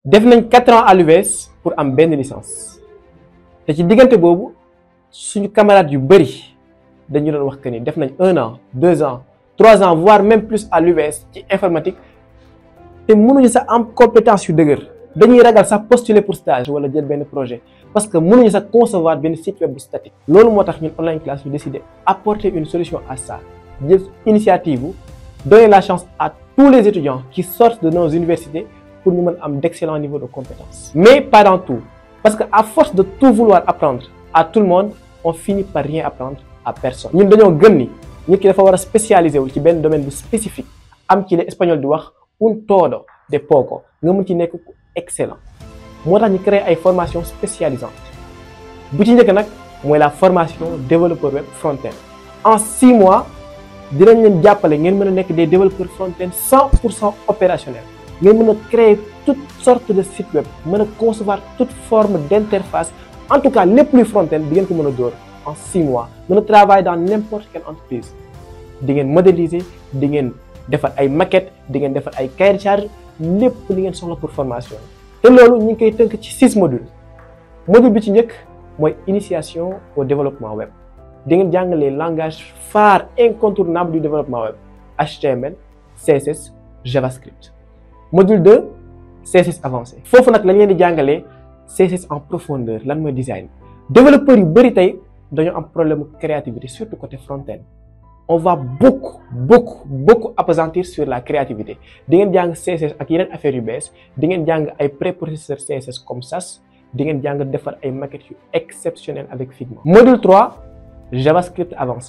def nañ quatre ans à l'UVS pour am benn licence te ci diggante boobu suñu camarades yu bëri dañu doon wax que ni def nañ un an deux ans trois ans voire même plus à l'UVS ci informatique te mënuñu sax am compétence yu dëgër dañuy ragal sax postuler pour stage wala jël benn projet parce que mënuñu sax concevoir benn site web bu statique. loolu moo tax ñun online classe ñu décider apporter une solution à ça jël initiative bu donner la chance à tous les étudiants qui sortent de nos universités pour ñu mën am d'excellents niveaux de compétences. mais pas dans tout parce que à force de tout vouloir apprendre à tout le monde on finit par rien apprendre à personne. ñun dañoo gëm ni nit ki dafa war a spécialiser wu ci benn domaine bu spécifique am ci les espagnol di wax un todo de poco nga mën ci nekk ku excellent moo tax ñu créer ay formations spécialisantes bu ci njëkk nag mooy la formation développeur web front-end en six mois dinañ leen jàppale ngeen mën a nekk des développeurs front-end cent pour cent opérationnels ngeen mën a créer toutes sortes de sites web mën a concevoir toute forme d'interface en tout cas lépp luy front-end di ngeen ko mën a dóor en six mois mën a travailler dans n'importe quelle entreprise di ngeen modéliser di ngeen defar ay maquettes di ngeen defar ay cahier de charge lépp li ngeen soxla pour formation te loolu ñu ngi koy tënk ci six modules module bi ci njëkk mooy initiation au développement web di ngeen jàng les langages phares incontournables du développement web HTML CSS JavaScript module 2 CSS avancé foofu nag lañ leen di jàngalee CSS en profondeur lan mooy design développeurs yu bëri tey dañoo am problème créativité surtout côté front-end on va beaucoup beaucoup beaucoup appesantir sur la créativité di ngeen jàng CSS ak yeneen affaires yu bees di ngeen jàng ay préprocesseurs CSS comme SAS di ngeen jàng defar ay maquettes yu exceptionnelles avec Figma. module 3 JavaScript avancé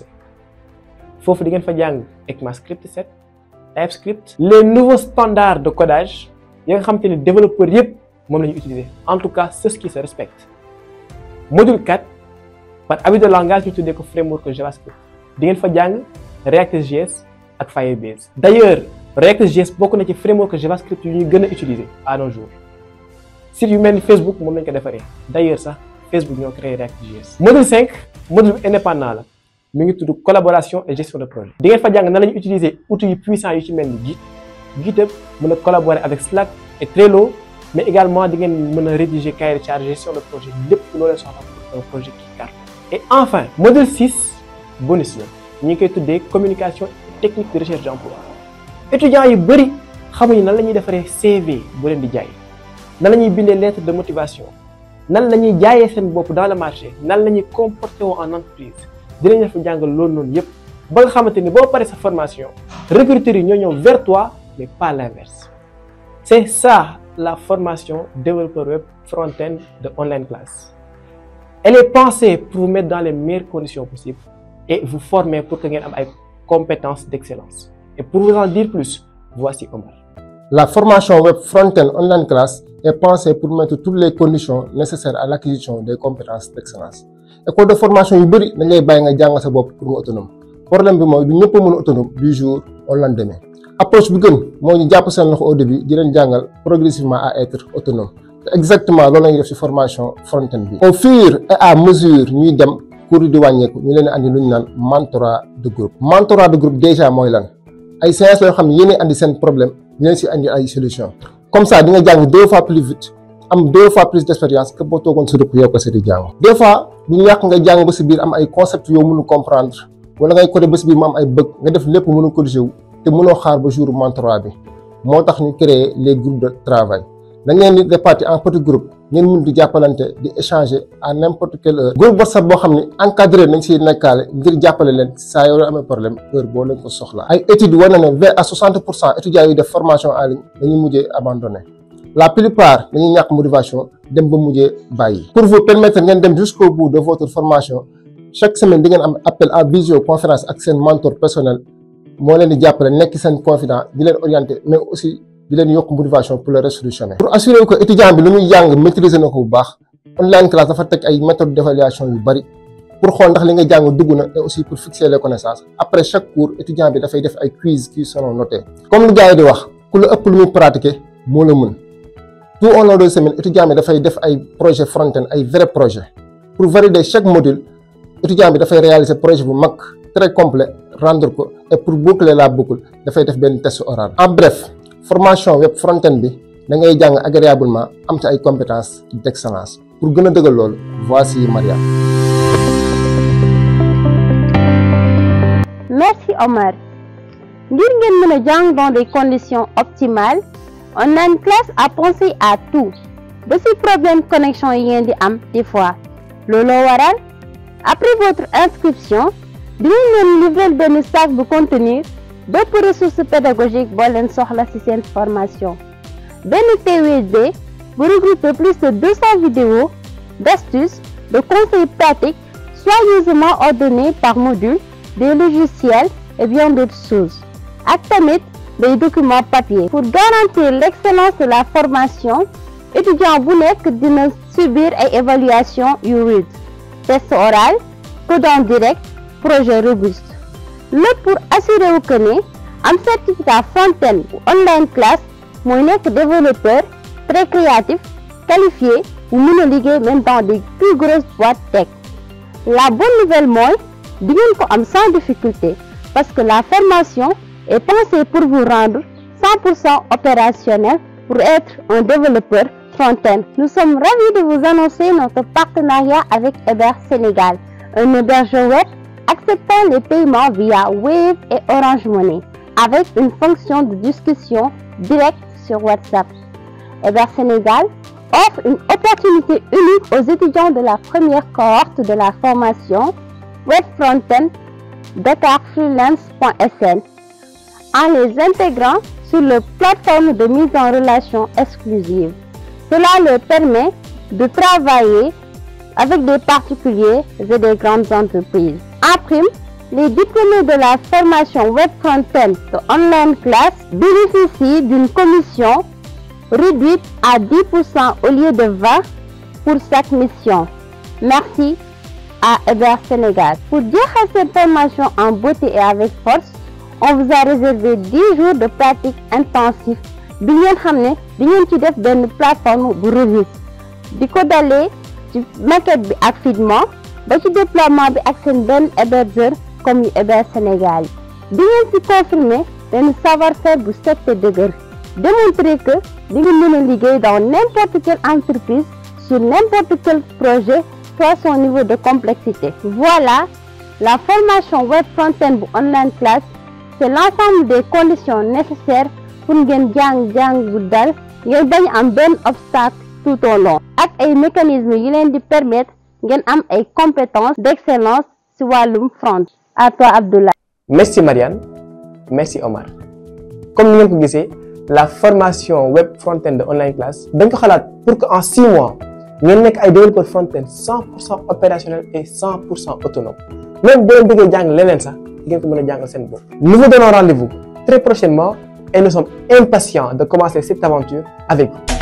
foofu di ngeen fa jàng ECMAScript 7 TypeScript les nouveaux standards de codage yi nga xam te ne développeurs yëpp moom la ñu utiliser en tout cas ceux qui se respectent module 4 par habit de langage ñu tuddee ko framework JavaScript. di ngeen fa jàng React.js ak Firebase d'ailleurs React.js bokk na ci framework JavaScript yu ñuy gën a utiliser à nos jours site yu mel ni Facebook moom lañ ko defaree d'ailleurs sax Facebook ñoo créé React.js. module 5 module bu indépendant la mi ngi tudd collaboration et gestion de projet. di ngeen fa jàng nan la ñu utiliser outils yu puissants yu ci mel ni Git GitHub mën a collaborer avec Slack et Trello mais également di ngeen mën a rédiger cahier de charge gestion de projet lépp loo leen soxla pour un projet qui cartonne. et enfin module 6. bonus la ñu ngi koy tuddee communication technique de recherche d'emploi étudiants yu bëri xamuñu nan la ñuy defaree CV bu leen di jaay nan la ñuy bindee lettre de motivation nan la ñuy jaayee seen bopp dans le marché nan la ñuy comporter woo en entreprise dinañ la fa jàngal loolu noonu yépp ba nga xamante ni boo paree sa formation recruteurs yi ñoo ñëw vers toi mais pas l'inverse c'est ça la formation développeur web front-end de online class elle est pensée pour vous mettre dans les meilleures conditions possibles et vous former pour que ngeen am ay compétences d'excellence et pour vous en dire plus voici Omar. La formation web front-end online class est pensée pour mettre toutes les conditions nécessaires à l'acquisition des compétences d'excellence école de formation yu bëri dañ lay bàyyi nga jàng sa bopp pour nga autonome problème bi mooy du ñëpp a mën a autonome du jour au lendemain approche bi gën moo ñu jàpp seen loxo au début di leen jàngal progressivement à être autonome te exactement loolu la ñuy def ci formation front-end bi. au fur et à mesure ñuy dem. cours yi di wàññeeku ñu leen andi lu ñu naan mentorat de groupe mentorat de groupe déjà mooy lan ay séances yoo xam ne yéen andi seen problème ñu leen si andi ay solution comme ça di nga jàng deux fois plus vite am deux fois plus d'expérience que boo toogoon si rëpp yow ko si di jàng des fois du ñàkk nga jàng ba si biir am ay concepts yoo mënu comprendre wala ngay codé ba si biir mu am ay bëgg nga def lépp mënu corriger wu te mënoo xaar ba jour mentorat bi moo tax ñu créer les groupes de travail dañ leen di répartir en petits groupes ngeen mun di jàppalante di échanger à n'importe quelle heure groupe WhatsApp boo xam ne encadré nañ si nekkaale ngir jàppale leen saa yoo amee problème heure boo leen ko soxla ay études war na ne vingt à soixante pour cent étudiants yi def formation en ligne dañuy mujjee abandonné la plupart dañuy ñàkk motivation dem ba mujjee bàyyi. pour vous permettre ngeen dem jusqu'au bout de votre formation chaque semaine di ngeen am appel à visioconférence ak seen mentor personnel moo leen di jàppale nekk seen confident di leen orienter mais aussi. di leen yokk motivation pour le resolutionner. pour assurer que étudiant bi lu muy jàng maîtriser na ko bu baax online classe dafa teg ay méthodes d'évaluation yu bari pour xool ndax li nga jàng dugg na et aussi pour fixer les connaissances après chaque cours étudiant bi dafay def ay quiz qui seront notés. comme lu gars yi di wax ku la ëpp lu muy pratiquer moo la mën tout au long de semaine étudiant bi dafay def ay projet front-end ay vrai projet pour valider chaque module étudiant bi dafay réaliser projet bu mag très complet rendre ko et pour boucler la boucle dafay def benn test oral en bref. formation web front-end bi da ngay jàng agréablement am ci ay compétences d'excellence pour gën a dëggal loolu voici Maria. Merci Omar. ngir ngeen mën a jàng dans des conditions optimales online classe a pensé à tout ba ci problème connexion yi ngeen di am des fois looloo waral après votre inscription dinañ leen livrer benn sac bu contenir bépp ressource pédagogique boo leen soxla ci seen formation benn clé USB bu regrouper plus de 200 vidéos d'astuces de conseils pratiques soigneusement ordonnés par module des logiciels et bien d'autres choses ak tamit des documents papier pour garantir l'excellence de la formation étudiant bu nekk dina subir ay évaluation yu rude test oral code en direct projet robuste lépp pour assurer wu que ne am certificat front-end bu online classe mooy nekk développeur très créatif qualifié bu mën a liggéey même dans des plus grosses boîtes tech la bonne nouvelle mooy di ngeen ko am sans difficulté parce que la formation est pensée pour vous rendre 100% opérationnel pour être un développeur front-end. Nous sommes ravis de vous annoncer notre partenariat avec Héber Sénégal, un hébergeur web acceptant les paiements via Wave et Orange Money, avec une fonction de discussion directe sur WhatsApp. Héber Sénégal offre une opportunité unique aux étudiants de la première cohorte de la formation Web Front-end dakarfreelance.sn en les intégrant sur leur plateforme de mise en relation exclusive. Cela leur permet de travailler avec des particuliers et des grandes entreprises. En prime, les diplômés de la formation Web Front-end de Online Class bénéficient d'une commission réduite à 10% au lieu de 20 pour chaque mission. Merci à Héber Sénégal. Pour jeexal cette formation en beauté et avec force, on vous a réservé 10 jours de pratique intensive bi ngeen xam ne di ngeen ci def benn plateforme bu robuste di ko dalee ci maquette bi ak figment ba ci déploiement bi ak seen benn hébergeur comme yu Héber Sénégal yi di ngeen ci confirmer benn savoir-faire bu set te dëgër démontrer que di ngeen mën a liggéey dans n'importe quelle entreprise sur n'importe quel projet soit son niveau de complexité voilà la formation web front-end bu online class c'est l'ensemble des conditions nécessaires pour ngeen jàng jàng bu dal ngeen bañ am benn obstacle tout au long ak ay mécanismes yi leen di permettre ngeen am ay compétences d'excellence ci wàllum front à toi Abdoulaye merci Marianne merci Omar comme ni ngeen ko gisee la formation web front-end de online class dañ ko xalaat pour que en six mois ngeen nekk ay développeur front-end cent pour cent opérationnel et cent pour cent autonome même boo leen bëggee jàng leneen sax di ngeen ko mën a jàngal seen bopp. nous vous donnons rendez-vous très prochainement et nous sommes impatients de commencer cette aventure avec vous.